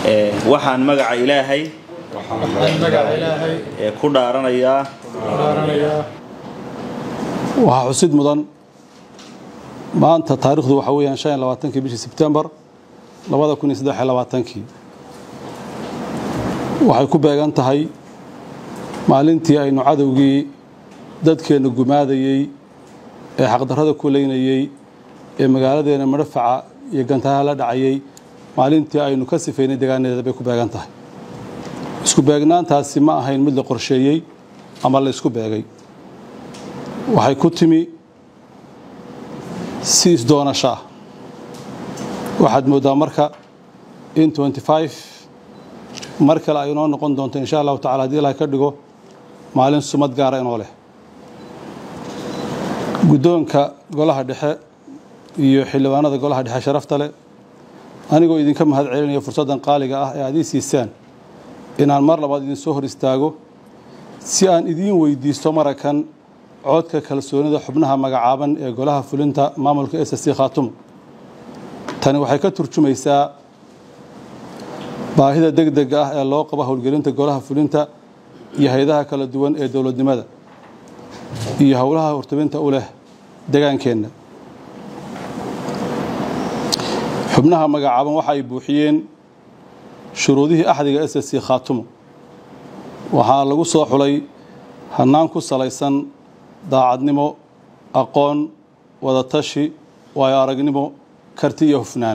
Ee, waxaan magaca ilaahay waxaan magaca ilaahay ee ku dhaaranayaa dhaaranayaa waxaa xusid mudan maanta taariikhdu waxa weeyaan shan iyo labaatankii bishii sebtembar labada kun iyo saddex iyo labaatankii waxay ku beegan tahay maalintii aynu cadowgii dadkeenna gumaadayey ee xaqdarrada ku leynayey ee magaaladeena madhafaca iyo gantaha la dhacayey maalintii aynu ka sifaynay deegaaneeda bay ku beegan tahay isku beegnaantaasi ma ahayn mid la qorsheeyey ama la isku beegay waxay ku timi si isdoonasho ah waxaad mooddaa marka in 25 mar kale ay inoo noqon doonto insha allahu tacala haddii ilahay ka dhigo maalin sumad gaara inoo leh guddoonka golaha dhexe iyo xildhibaanada golaha dhexe sharafta leh anigoo idinka mahad celinaya fursaddan qaaliga ah ee aad ii siisaan inaan mar labaad idin soo hor istaago si aan idiin weydiisto marakan codka kalsoonida xubnaha magacaaban ee golaha fulinta maamulka s c khaatumo tani waxay ka turjumaysaa baahida degdega ah ee loo qabo howlgelinta golaha fulinta iyo hay-adaha kala duwan ee dowladnimada iyo howlaha hortabinta u leh degaankeenna xubnaha magacaaban waxa ay buuxiyeen shuruudihii axdiga s c khaatumo waxaa lagu soo xulay hannaan ku salaysan daacadnimo aqoon wadatashi waayo aragnimo karti iyo hufnaan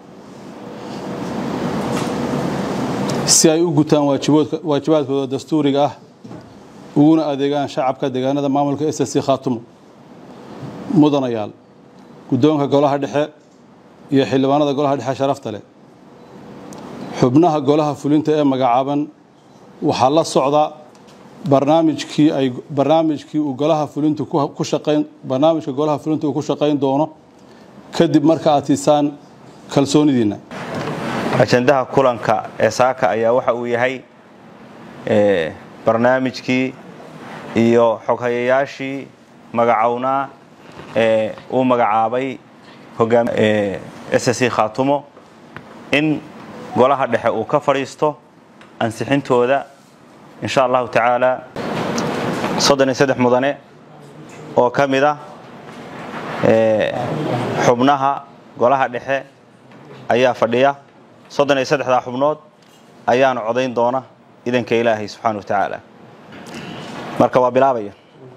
si ay u gutaan waajiboodka- waajibaadkooda dastuuriga ah uguna adeegaan shacabka deegaanada maamulka s c khaatumo mudanayaal guddoonka golaha dhexe iyo xildhibaanada golaha dhexe sharafta leh xubnaha golaha fulinta ee magacaaban waxaa la socda barnaamijkii ay barnaamijkii uu golaha fulintu ku ku shaqayn barnaamijka golaha fulintu uu ku shaqayn doono kadib marka aad siisaan kalsoonidiinna ajandaha kulanka ee saaka ayaa waxa uu yahay ee, barnaamijkii iyo xoghayayaashii magacownaa ee uu magacaabay hogaam ee, ssc khaatumo in golaha dhexe uu ka fadhiisto ansixintooda insha allahu tacaala soddon iyo saddex mudane oo ka mid ah ee, xubnaha golaha dhexe ayaa fadhiya soddon iyo saddexdaa xubnood ayaanu codayn doona idanka ilaahay subxaana wa tacaala marka waa bilaabaya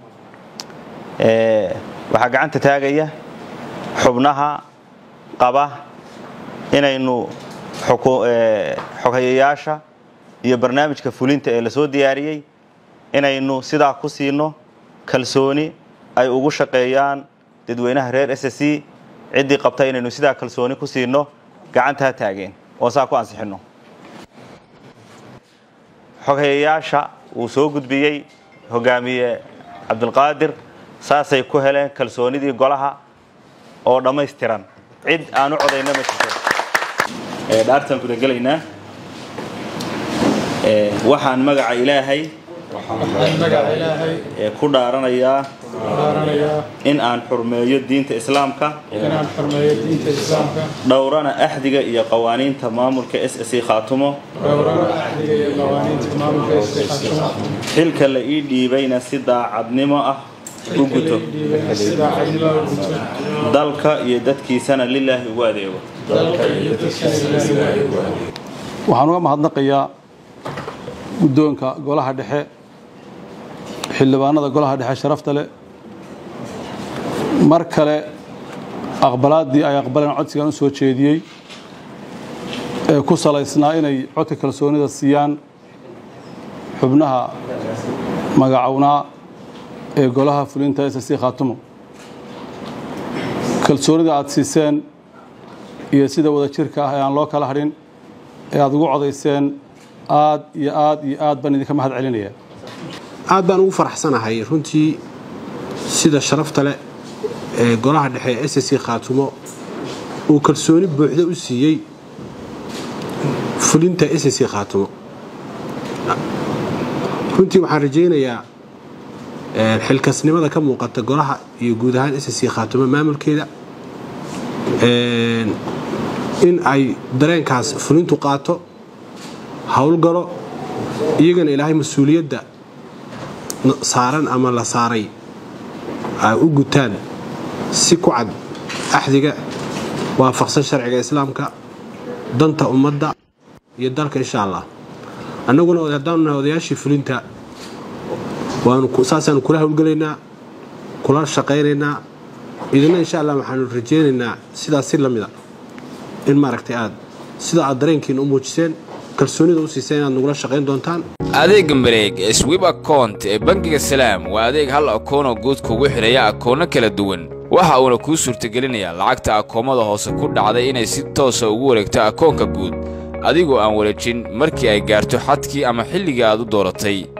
Ee, waxaa gacanta taagaya xubnaha qaba inaynu xuku- ee, xoghayayaasha iyo barnaamijka fulinta ee lasoo diyaariyey inaynu sidaa ku siino kalsooni ay ugu shaqeeyaan dadweynaha reer s c ciddii qabta inaynu sidaa kalsooni ku siino gacanta ha taageen oo saa ku ansixinno xoghayayaasha uu soo gudbiyey hogaamiye cabdulqaadir saasay ku heleen kalsoonidii golaha oo dhammaystiran cid aan u codayna ma jirto Ee, dhaartaan kula gelaynaa Ee, waxaan magaca ilaahay waxaan magaca ilaahay ee ku dhaaranayaa dhaaranayaa in aan xurmeeyo diinta islaamka inaan xurmeeyo diinta islaamka dhowrana axdiga iyo qawaaniinta maamulka s c khaatumo dhowrana axdiga iyo qawaaniinta maamulka iska khashumo xilka la ii dhiibayna si daacadnimo ah u guto sida cadnimo u guto dalka iyo dadkiisana lilaahi ugu adeego dalka iyo dadkiisa ilaahay ugu adeego waxaan uga mahadnaqayaa guddoonka golaha dhexe xildhibaanada golaha dhexe sharafta leh mar kale aqbalaaddii ay aqbaleen codsigan u soo jeediyey ee ku salaysnaa inay codka kalsoonida siiyaan xubnaha magacownaa ee golaha fulinta s c khaatumo kalsoonida aad siiseen iyo sida wada jirka ah ee aan loo kala hadhin ee aad ugu codayseen aad iyo aad iyo aad baan idinka mahad celinaya aad baan ugu faraxsanahay runtii sida sharafta leh ee golaha dhexe ee s c khaatumo uu kalsooni buuxda u siiyey fulinta s c khaatumo runtii waxaan rajaynayaa een, xilkasnimada ka muuqata golaha iyo guud ahaan s c khaatumo maamulkeeda een, in ay dareenkaas fulintu qaato howlgalo iyagana ilaahay mas-uuliyadda saaran ama la saaray ay u gutaan si ku cad axdiga waafaqsan sharciga islaamka danta ummadda iyo dalka insha allah annaguna haddaanu nahay odayaashii fulinta saasaanu kula howlgelaynaa kula shaqaynaynaa idina insha allah waxaanu rajaynaynaa sidaas si la mida in maaragtay aad sida aad dareenkiina u muujiseen kalsoonida u siiseen inaad nagula shaqayn doontaan adeegga mareeg ee swib akount ee bangiga salaam waa adeeg hal akoonoo guud kugu xidhaya akoonno kala duwan waxa uuna kuu suurtagelinayaa lacagta akoomada hoose ku dhacday inay si toosa ugu wareegto akoonka guud adigoo aan wareejin markii ay gaarto xadkii ama xilligii aad u dooratay